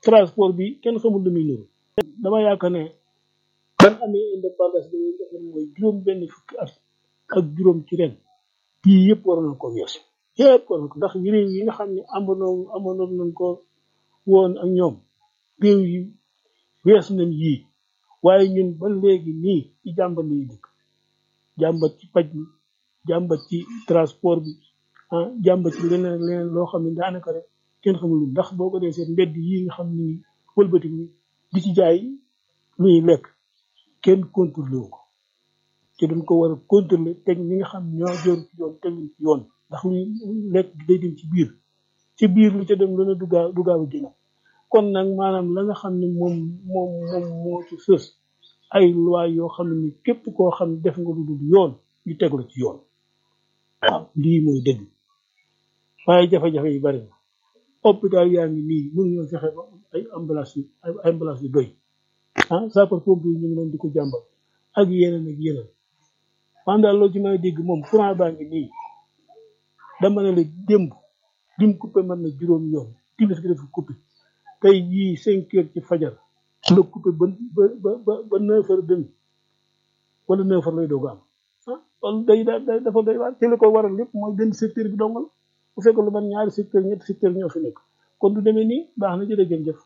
transport bi kenn xamul lu muy nuru dama yaakaar ne ban amee indépendance bi nga xam mooy juróom benn fukki at ak juróom ci ren bii yëpp war nañ ko weesu yëpp war nañ ko ndax réew yi nga xam ne amoon amoon nañ ko woon ak ñoom réew yi weesu nañ yii waaye ñun ba léegi nii ci jàmbat lañuy dëkk jàmbat ci paj mi jàmbat ci transport bi ah jàmbat ci leneen ak leneen loo xam ne daanaka rek kenn xamul ndax boo ko dee seen mbedd yi nga xam ni wëlbati ni di ci jaay lu ñuy lekk kenn contrôlé wu ko te dañ ko war a contrôler teg ñi nga xam ñoo jor ci yoon teg ci yoon ndax luy lekk day dem ci biir ci biir lu ca dem lu ne du gaaw du gaaw a génn kon nag maanaam la nga xam ne moom moom moom moo ci sës ay loi yoo xam ne képp koo xam ne def nga lu dul yoon ñu teg la ci yoon waaw lii mooy dëgg waaye jafe-jafe yi bari na hôpital yaa ngi nii mënu ñoo fexe ba ay ambulance yu ay ambulance yu doy ah sapeur pompier yi ñu ngi leen di ko jàmbal ak yeneen ak yeneen man daal loo ci may dégg moom courant baa ngi nii dama ne la démb lim coupé mën na juróom yoon timis gi dafa coupé tey jii cinq heures ci fajar la coupé ba ba ba ba neuf heures demi wala neuf heures lay doog a am ah loolu day day dafa doy waar te li ko waral lépp mooy benn secteur bi dong la bu fekkoon lu man ñaari secteur ñetti secteur ñoo fi nekk kon du demee nii baax na jërëjëf.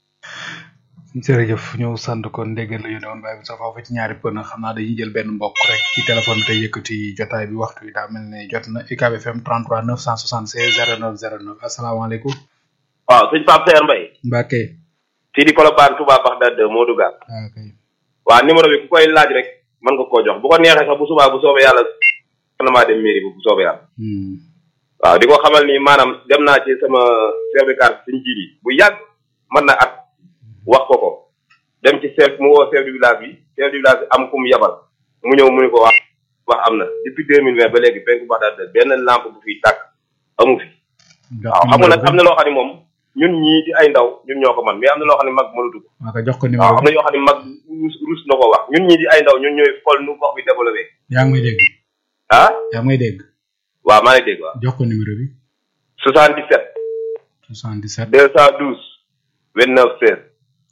jërëjëf ñu sant kon ndéggal la yónnee woon waaye bi sa foofu ci ñaari pën xam naa dañuy jël benn mbokk rek ci téléphone bi tey yëkkati jotaay bi waxtu yi daa mel ne jot na UCAB FM 33 976 09 09 asalaamaaleykum. waaw sëñ Pape Seer Mbaye. Mbacke. fii di Colobane Touba Bagdad Modou Ga. waaw kay. waaw numéro bi ku koy laaj rek mën nga koo jox bu ko neexee sax bu subaa bu soobee yàlla na maa dem mairie bu soobee yàlla. waaw di ko xamal ni maanaam dem naa ci sama chef de quartier suñu jiit yi bu yàgg mën na at wax ko ko dem ci chef mu woo chef du village bi chef du village bi am ku mu yabal mu ñëw mu ni ko wax wax am na depuis deux mille vingt ba léegi penku Bagdad benn lampe bu fiy tàkk amu fi. waaw xam nga nag am na loo xam ne moom ñun ñii di ay ndaw ñun ñoo ko man mais am na loo xam ne mag mënatu ko. waaw jox ko waaw numéro am na yoo xam ne mag rus rus na ko wax ñun ñii di ay ndaw ñun ñooy xool nu gox bi développé. yaa ngi may dégg. ah yaa ngi may dégg. waaw maa ngi dégg waaw. jox ko numéro bi. 77. 77. 212 29 16.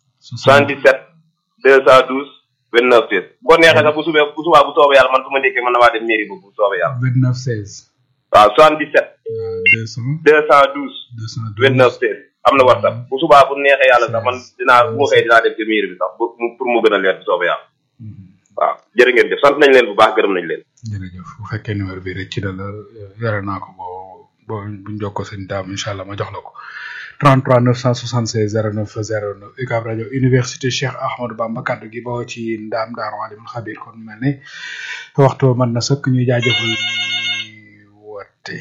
77 212 29 16. bu ko neexee sax bu subee bu subaa bu soobee yàlla man su ma ndékkee mën na maa dem mairie bu bu soobee yàlla. 29 16. waaw 77. waaw 200. 212 212. 29 16. am na WhatsApp bu subaa bu neexee yàlla sax man dinaa bu ma xëyee dinaa dem ci mairie bi sax pour mu pour mu gën a leer bu soobee yàlla. waaw jërë ngeen jëf sant nañ leen bu baax gërëm nañ leen. jërëjëf bu fekkee numéro bi rek ci la la yore naa ko boo boo buñ jokkoo seen daam incha allah ma jox la ko 33 976 09 09 UCAB rajo université Cheikh Ahmadou Bamba kaddu gi boo ci ndaam daaru alimul xabir kon mel ne waxtu mën na sëkk ñuy jaajëfal ñuy woote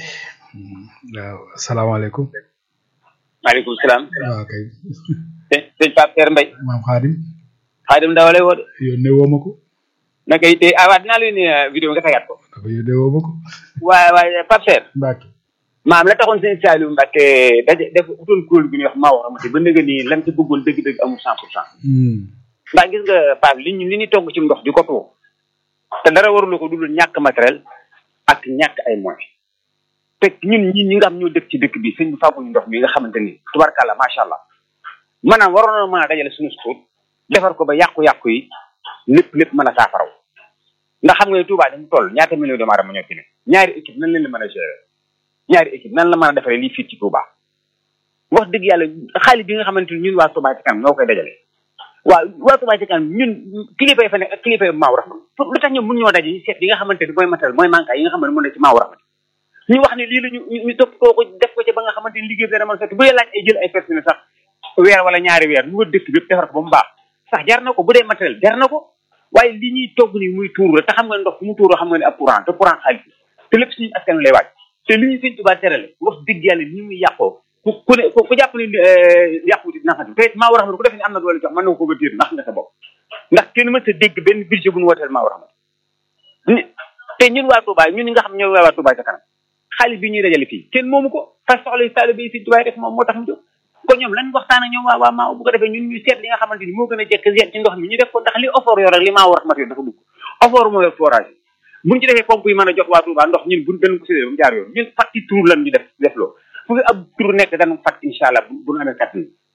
waaw salaamaaleykum. maaleykum salaam. waaw kay. sëñ sëñ Pape Seer Mbaye. maam Xaadim. Xaadim Ndaw lay woo de. yónnee woo ma ko. naka it ah waa dinaa la yónnee vidéo nga tegaat ko. dafa yónnee woo ma ko. waaye waaye Pape Seer. Mbacke. maam la taxoon sëñ Saliou Mbacke daje def utoon kuréel gu ñuy wax maa wax ba léegi nii lan ci bëggoon dëgg-dëgg amul cent pour cent. ndax gis nga Pape li ñu li ñu togg ci ndox di ko tuur te dara warulu ko dul ñàkk matériel ak ñàkk ay moyens te ñun ñi ñi nga xam ñoo dëkk ci dëkk bi sëñ bi fàgguñu ndox mi nga xamante ni tubarkàlla macha allah maanaam waroon na mën a dajale suñu suut defar ko ba yàqu-yàqu yi lépp lépp mën a saafaraw ndax xam nga ne Touba dañu toll ñaata million doomu aadama ñoo fi ne ñaari équipe nan leen la mën a gérer ñaari équipe nan la mën a defaree lii fii ci Touba wax dëgg yàlla xaalis bi nga xamante ni ñun waa Touba ci kanam ñoo koy dajale waaw waa Touba ci kanam ñun kilifa yi fa nekk ak kilifa yi maaw raxma lu tax ñoom mun ñoo daje seet yi nga xamante ni mooy matériel mooy manqué yi nga xamante ni mën na ci maaw raxma ñu wax ne lii la ñu ñu topp koo ko def ko ci ba nga xamante ni liggéey bi dana mën sotti bu dee laaj ay jël ay personnel sax weer wala ñaari weer ñu wër dëkk bi defar ko ba mu baax sax jar na ko bu dee matériel jar na ko waaye li ñuy togg ni muy tuuru la te xam nga ndox fu mu tuuru xam nga ne ab courant te courant xaalis te lépp suñu askan lay wàcc te li ñu sëñ Tuubaa terale wax dëgg yàlla ni muy yàqoo ku ku ne ku jàpp ne yàquwuti dina xam te maa war a xam ne ku def ne am na doole jox mën na ko bëtiir ndax nga sa bopp ndax kenn mën sa dégg benn budget bu ñu wooteel maa war a xam te ñun waa Touba ñun ñi nga xam ñoo waa Touba ca kanam xaalis bi ñuy dajale fii kenn moomu ko fas soxla yi taalibe yi sëñ Tuubaa def moom moo tax mu jóg kon ñoom lan waxtaan ak ñoom waa waa maa bu ko defee ñun ñu seet li nga xamante ni moo gën a jekk seet ci ndox mi ñu def ko ndax li offort yor ak li maa war a mat dafa dugg offort moo yor forage buñ ci defee pompe yi mën a jox waa Touba ndox ñun buñ dañ ko séddee ba mu jaar yoon ñun fatti tour lan ñu def def loo fu fi ab tour nekk danañ fat incha allah bu ñu amee kattan